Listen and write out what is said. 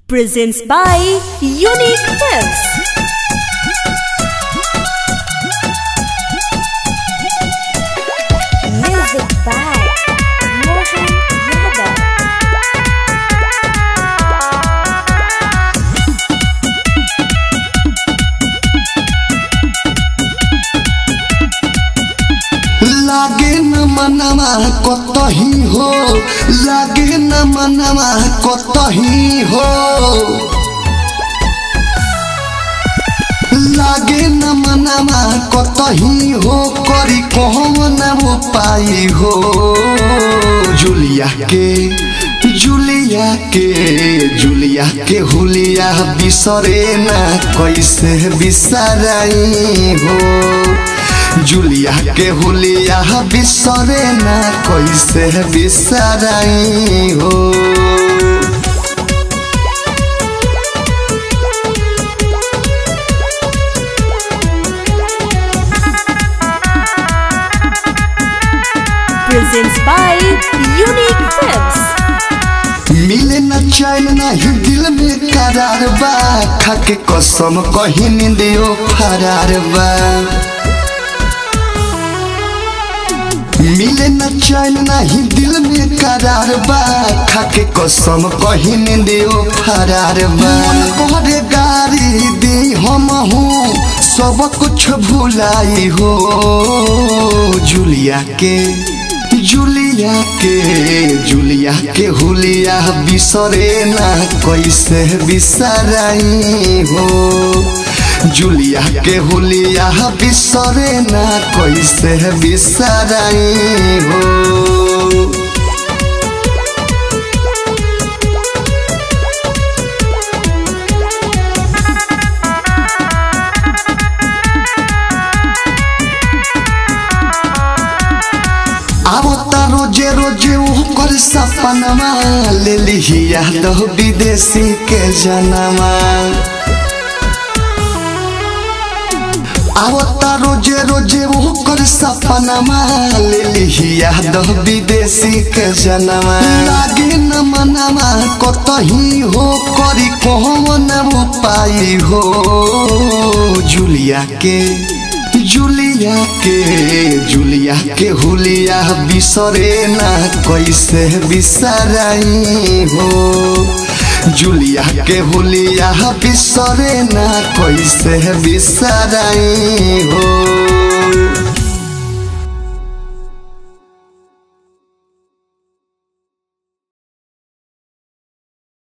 presents by Unique Tips. Music by Mohan Yadav. लागे न मनवा कतही हो लागे न मनवा कतही हो लागे न मनवा कतही हो करी कौन उपाय हो जुलिया के जुलिया के जुलिया के हुलिया बिसरे ना कैसे बिसराई हो जुलिया के हुलिया बिसरे ना कैसे बिसराई हो Presents by Unique Tips. मिले न चैन नहीं दिल में करार बा खाके कसम कहीं निंदियो फरार बा मिले न चैन नहीं दिल में करार बा खाके कसम कहीं निंदियो फरार बा मन करे गारी दी हम हूँ सब कुछ भुलाई हो जुलिया के जुलिया के जुलिया के हुलिया बिसरे ना कैसे बिसराई हो जुलिया के हुलिया बिसरे ना कैसे बिसराई हो आवता रोजे रोजे ओकर सपनमा ले लिहिया दह विदेशी के जनमा आवता रोजे रोजे ओकर सपनमा ले लिहिया दह विदेशी के जनमा लागे न मनवा कतही हो करी कौन उपाय हो जुलिया के जुलिया के जुलिया के हुलिया बिसरे ना कैसे बिसराई हो जुलिया के हुलिया बिसरे ना कैसे बिसराई हो